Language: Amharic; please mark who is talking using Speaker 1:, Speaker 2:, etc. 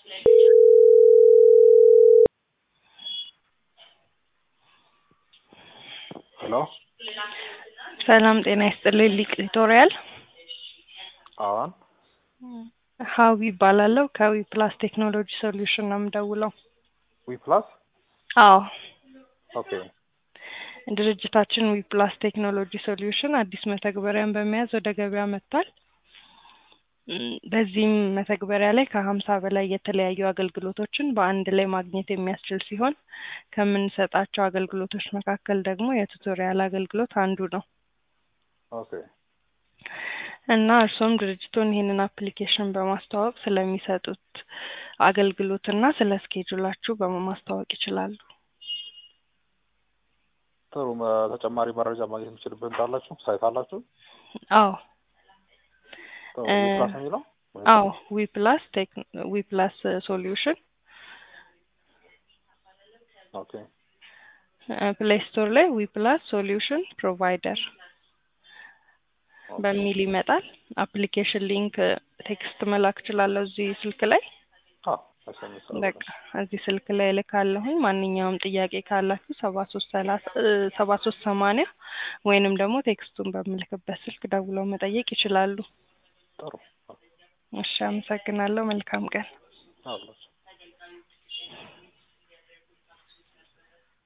Speaker 1: ሄሎ
Speaker 2: ሰላም ጤና ይስጥልኝ ሊቅ ቱቶሪያል
Speaker 1: አዎን
Speaker 2: ሀዊ ይባላለሁ ከዊ ፕላስ ቴክኖሎጂ ሶሉሽን ነው የምደውለው
Speaker 1: ዊ ፕላስ
Speaker 2: አዎ
Speaker 1: ኦኬ
Speaker 2: ድርጅታችን ዊ ፕላስ ቴክኖሎጂ ሶሉሽን አዲስ መተግበሪያን በመያዝ ወደ ገበያ መጥቷል እም፣ በዚህም መተግበሪያ ላይ ከሀምሳ በላይ የተለያዩ አገልግሎቶችን በአንድ ላይ ማግኘት የሚያስችል ሲሆን ከምንሰጣቸው አገልግሎቶች መካከል ደግሞ የቱቶሪያል አገልግሎት አንዱ ነው
Speaker 1: ኦኬ
Speaker 2: እና እርሶም ድርጅቶን ይህንን አፕሊኬሽን በማስተዋወቅ ስለሚሰጡት አገልግሎት እና ስለ ስኬጁላችሁ በማስተዋወቅ ይችላሉ።
Speaker 1: ጥሩ መ- ተጨማሪ መረጃ ማግኘት የምችልበት እንዳላችሁ ሳይት አላችሁ?
Speaker 2: አዎ
Speaker 1: ጥሩ
Speaker 2: እ-
Speaker 1: ዊ ፕላስ ነው የሚለው
Speaker 2: አዎ ዊ ፕላስ ቴክ ዊ ፕላስ ሶሉሽን
Speaker 1: ኦኬ
Speaker 2: ፕሌይ ስቶር ላይ ዊ ፕላስ ሶሉሽን ፕሮቫይደር
Speaker 1: ኦኬ።
Speaker 2: በሚል ይመጣል። አፕሊኬሽን ሊንክ ቴክስት መላክ እችላለሁ እዚህ ስልክ ላይ
Speaker 1: አዎ ኤስኤምኤስ
Speaker 2: በቃ እዚህ ስልክ ላይ እልካለሁኝ። ማንኛውም ጥያቄ ካላችሁ ሰባ ሶስት ሰላሳ ሰባ ሶስት ሰማንያ ወይንም ደግሞ ቴክስቱን በምልክበት ስልክ ደውለው መጠየቅ ይችላሉ።
Speaker 1: ጥሩ
Speaker 2: እሺ፣ አመሰግናለሁ። መልካም ቀን።
Speaker 1: አላችሁ